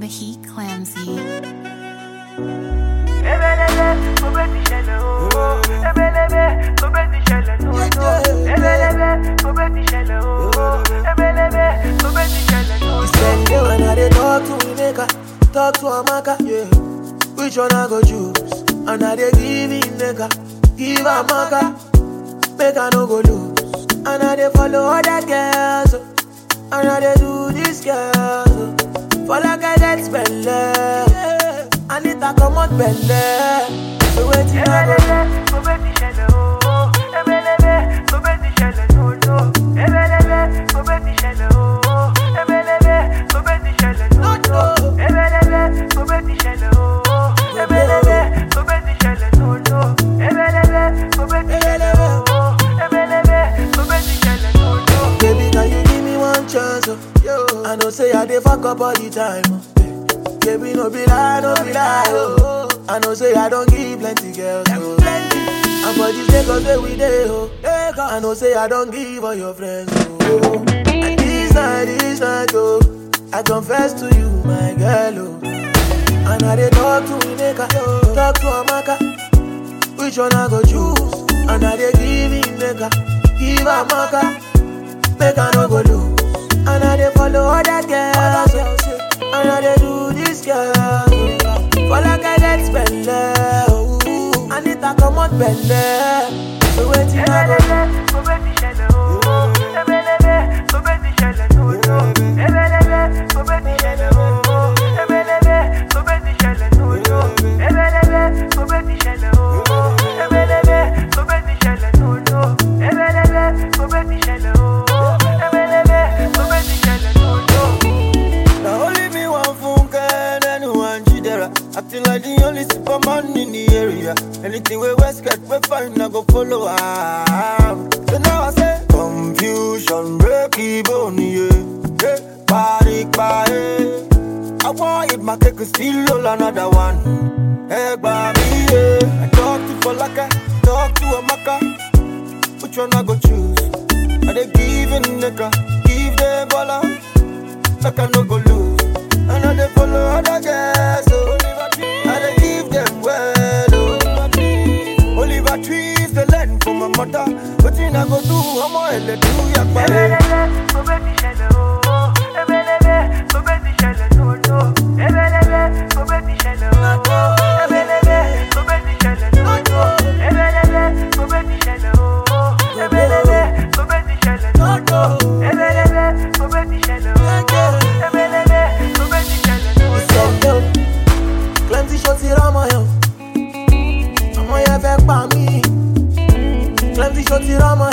the heat clamsy. Ebelebe, mo bẹ ti ṣẹlẹ̀ ooo. Ebelebe, mo bẹ ti ṣẹlẹ̀ nono. Ebelebe, mo bẹ ti ṣẹlẹ̀ ooo. Ebelebe, mo bẹ ti ṣẹlẹ̀ nono. Spend day when I dey talk to Ineka, talk to Amaka, yeah. Which one I go choose? And I dey give Ineka, give Amaka, make I no go lose. And I dey follow other girls, oh. and I dey do this girl. oh. For like I get spend yeah. I need to come out belle. So waiting I go do? Ebelebe, mo bẹ ti ṣẹlẹ̀ ooo. Ebelebe, mo bẹ ti ṣẹlẹ̀ nono. Ebelebe, mo bẹ ti ṣẹlẹ̀ ooo. Ebelebe, mo bẹ ti ṣẹlẹ̀ nono. Ebelebe, mo bẹ ti ṣẹlẹ̀ ooo. Ebelebe, mo bẹ ti ṣẹlẹ̀ nono. Ebelebe, mo bẹ ti ṣẹlẹ̀ ooo. Ebelebe, mo bẹ ti ṣẹlẹ̀ nono. Baby, can you give me one chance? Oh? Yo. I know say I dey fuck up all the time. Oh. Baby, no be lie, no be lie. Oh. I know say I don't give plenty girls. Oh. And for this Lagos where we dey, oh. I know say I don't give all your friends. Oh. And this night, this night, oh. I confess to you, my girl, oh. And I dey talk to Ineka, talk to Amaka. Which one I go choose? And I dey give Ineka, give Amaka. Make I no go lose. And I dey follow other girls. oh. And I dey do this girl. oh. For like I get spend oh. I need to come out belle. So waiting I go do? Ebelebe, mo bẹ ti ṣẹlẹ̀ ooo. Ebelebe, mo bẹ ti ṣẹlẹ̀ nono. Ebelebe, mo bẹ ti ṣẹlẹ̀ ooo. Ebelebe, mo bẹ ti ṣẹlẹ̀ nono. Ebelebe, mo bẹ ti ṣẹlẹ̀ ooo. Ebelebe, mo bẹ ti ṣẹlẹ̀ nono. Ebelebe, mo bẹ ti ṣẹlẹ̀ ooo. Ebelebe, mo bẹ ti ṣẹlẹ̀ nono. Now only me one funke and anyone jidera. Acting like the only superman in the area. Anything we West get, we find I go follow am. So now I say confusion, break even, yeah. Hey, party, party. I want it, my cake is still roll another one. Hey, baby, yeah. I talk to Falaka, talk to Amaka. Which one I go choose? Are they giving nigga? Give the baller like I no go lose. And I dey follow other girls, so I dey give them well, oh. Oliver trees the land for my mother. Wetin I go do? Ọmọ ẹlẹ do yagba. Ebelebe, mo bẹ ti ṣẹlẹ̀ ooo. Ebelebe, mo bẹ ti ṣẹlẹ̀ nono. Ebelebe, mo bẹ ti ṣẹlẹ̀ ooo. Ebelebe, mo bẹ ti ṣẹlẹ̀ nono. Ebelebe, mo bẹ ti ṣẹlẹ̀ ooo. Ebelebe, mo bẹ ti ṣẹlẹ̀ nono. Ebelebe, mo bẹ ti ṣẹlẹ̀ ooo. Ebelebe, mo bẹ ti ṣẹlẹ̀ nono. Send yo. Plenty shots here on my own. Ọmọ yẹn fẹ́ pa mí. Plenty shots here on my